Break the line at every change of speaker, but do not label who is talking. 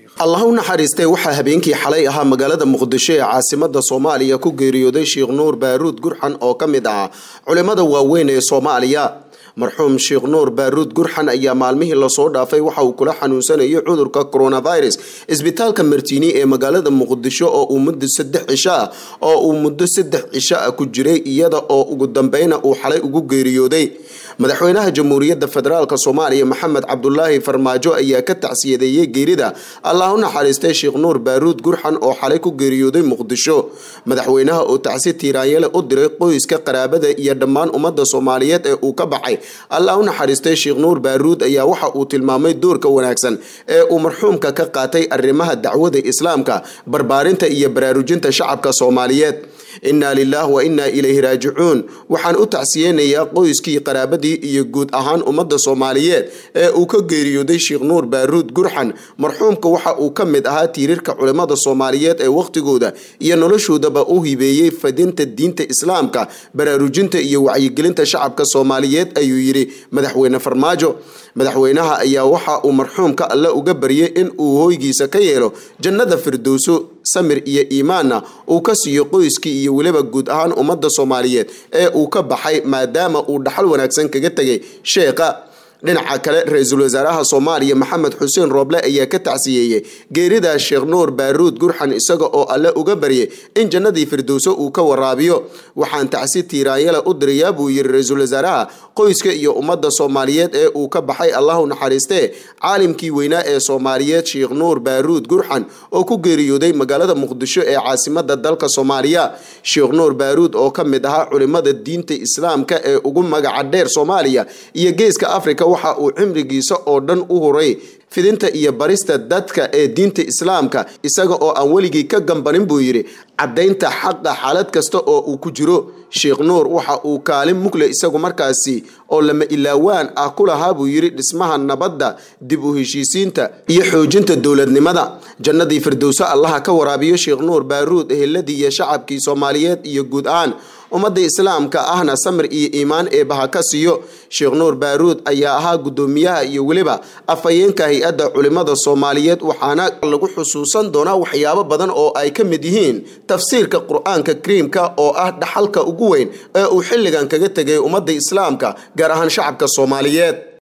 allah u naxariistay waxaa habeenkii xalay ahaa magaalada muqdisho ee caasimada soomaaliya ku geeriyooday sheekh nuur baaruud gurxan oo ka mid ahaa culimmada waaweyn ee soomaaliya marxuum sheekh nuur baaruud gurxan ayaa maalmihii lasoo dhaafay waxa uu kula xanuunsanayay cudurka coronavirus isbitaalka martiini ee magaalada muqdisho oo uu muddo saddex cisho ah oo uu muddo saddex cisho ah ku jiray iyada oo ugu dambeyna uu xalay ugu geeriyooday madaxweynaha jamhuuriyadda federaalk soomaaliya maxamed cabdulaahi farmaajo ayaa ka tacsiyadeeyey geerida allah u naxariistay sheekh nuur baaruud gurxan oo xalay ku geeriyooday muqdisho madaxweynaha oo tacsi tiiraanyale u diray qoyska qaraabada iyo dhammaan ummadda soomaaliyeed ee uu ka baxay allah u naxariistay sheekh nuur baaruud ayaa waxa uu tilmaamay doorka wanaagsan ee uu marxuumka ka qaatay arrimaha dacwada islaamka barbaarinta iyo baraarujinta shacabka soomaaliyeed innaa lilah wa innaa ilayhi raajicuun waxaan u tacsiyeynayaa qoyskii qaraabadii iyo guud ahaan ummadda soomaaliyeed ee uu ka geeriyooday sheekh nuur baaruud gurxan marxuumka waxa uu ka mid ahaa tiirarka culimmada soomaaliyeed ee wakhtigooda iyo noloshoodaba u hibeeyey fadinta diinta islaamka baraarujinta iyo wacyigelinta shacabka soomaaliyeed ayuu yidhi madaxweyne farmaajo madaxweynaha ayaa waxa uu marxuumka alle uga baryay in uu hoygiisa ka yeelo jannada firdowso samir iyo iimaanna uu ka siiyo qoyskii iyo weliba guud ahaan ummadda soomaaliyeed ee uu ka baxay maadaama uu dhaxal wanaagsan kaga tegay sheekha dhinaca kale ra-iisul wasaaraha soomaaliya maxamed xuseen rooble ayaa ka tacsiyeeyey geerida sheekh nuur baaruud gurxan isaga oo alle uga baryay in jannadii firdowso uu ka waraabiyo waxaan tacsi tiiraanyale u dirayaa buu yiri ra-iisul wasaaraha qoyska iyo ummadda soomaaliyeed ee uu ka baxay allahu naxariistee caalimkii weynaa ee soomaaliyeed sheekh nuur baaruud gurxan oo ku geeriyooday magaalada muqdisho ee caasimada dalka soomaaliya sheekh nuur baaruud oo ka mid ahaa culimada diinta islaamka ee ugu magaca dheer soomaaliya iyo geeska afrika waxa uu cimrigiisa oo dhan u huray fidinta iyo barista dadka ee diinta islaamka isaga oo aan weligii ka gambanin buu yidhi caddaynta xaqa xaalad kasta oo uu ku jiro sheekh nuur waxa uu kaalin mugle isagu markaasi oo lama ilaawaan ah ku lahaa buu yidhi dhismaha nabadda dib u heshiisiinta iyo xoojinta dowladnimada jannadii firdowso allaha ka waraabiyo sheekh nuur baaruud eheladii iyo shacabkii soomaaliyeed iyo guud ahaan ummadda islaamka ahna samir iyo iimaan eebaha ka siiyo sheekh nuur baaruud ayaa ahaa guddoomiyaha iyo weliba afhayeenka hay-adda culimmada soomaaliyeed waxaana lagu xusuusan doonaa waxyaabo badan oo ay ka mid yihiin tafsiirka qur-aanka kariimka oo ah dhaxalka ugu weyn ee uu xilligan kaga tegay ummadda islaamka gaar ahaan shacabka soomaaliyeed